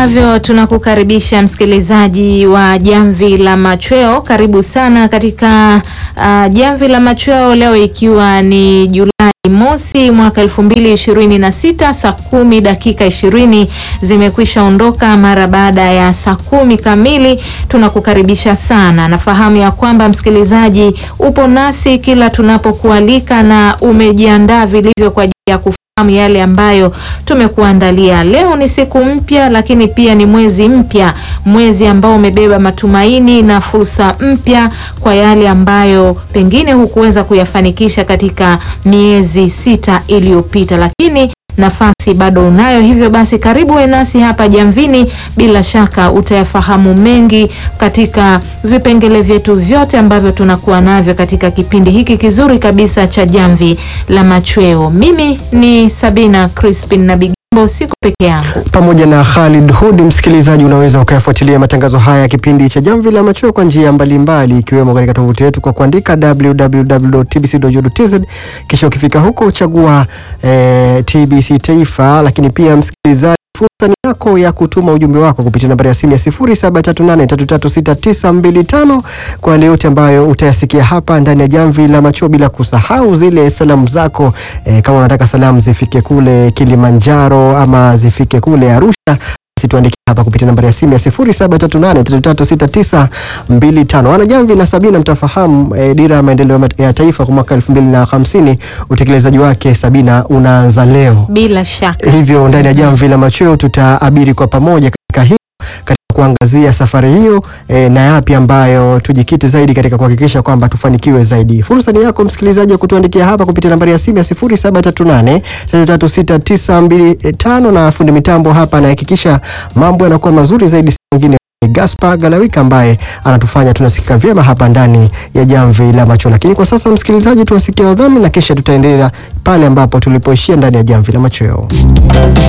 ambavyo tunakukaribisha msikilizaji wa Jamvi la Machweo, karibu sana katika uh, Jamvi la Machweo leo ikiwa ni Julai mosi mwaka elfu mbili ishirini na sita saa kumi dakika ishirini zimekwisha ondoka mara baada ya saa kumi kamili. Tunakukaribisha sana. Nafahamu ya kwamba msikilizaji upo nasi kila tunapokualika na umejiandaa vilivyo kwa ajili ya kufahamu yale ambayo tumekuandalia. Leo ni siku mpya, lakini pia ni mwezi mpya, mwezi ambao umebeba matumaini na fursa mpya kwa yale ambayo pengine hukuweza kuyafanikisha katika miezi sita iliyopita, lakini nafasi bado unayo. Hivyo basi, karibu we nasi hapa Jamvini. Bila shaka utayafahamu mengi katika vipengele vyetu vyote ambavyo tunakuwa navyo katika kipindi hiki kizuri kabisa cha Jamvi la Machweo. Mimi ni Sabina Crispin na Bigambo, siko peke yangu pamoja na Khalid Hud. Msikilizaji, unaweza ukayafuatilia matangazo haya ya kipindi cha Jamvi la Machweo kwa njia mbalimbali, ikiwemo katika tovuti yetu kwa kuandika www.tbc.go.tz, kisha ukifika huko uchagua eh, TBC Taifa. Lakini pia msikilizaji, fursa ni yako ya kutuma ujumbe wako kupitia nambari ya simu ya 0738336925 kwa yale yote ambayo utayasikia hapa ndani ya Jamvi la Machweo, bila kusahau zile salamu zako eh, kama unataka salamu zifike kule Kilimanjaro ama zifike kule Arusha basi tuandikie hapa kupitia nambari ya simu ya 0738336925. Wana Jamvi na Sabina mtafahamu eh, dira ya maendeleo ya taifa kwa mwaka 2050 utekelezaji wake Sabina unaanza leo. bila shaka. Hivyo ndani ya Jamvi la Machweo tutaabiri kwa pamoja katika hiyo katika kuangazia safari hiyo e, na yapi ambayo tujikite zaidi katika kuhakikisha kwamba tufanikiwe zaidi. Fursa ni yako msikilizaji wa kutuandikia hapa kupitia nambari ya simu ya 0738336925 na fundi mitambo hapa anahakikisha mambo yanakuwa mazuri zaidi, si mwingine ni Gaspar Galawika ambaye anatufanya tunasikika vyema hapa ndani ya Jamvi la Macho. Lakini kwa sasa msikilizaji, tuwasikia wadhamini na kisha tutaendelea pale ambapo tulipoishia ndani ya Jamvi la Machweo.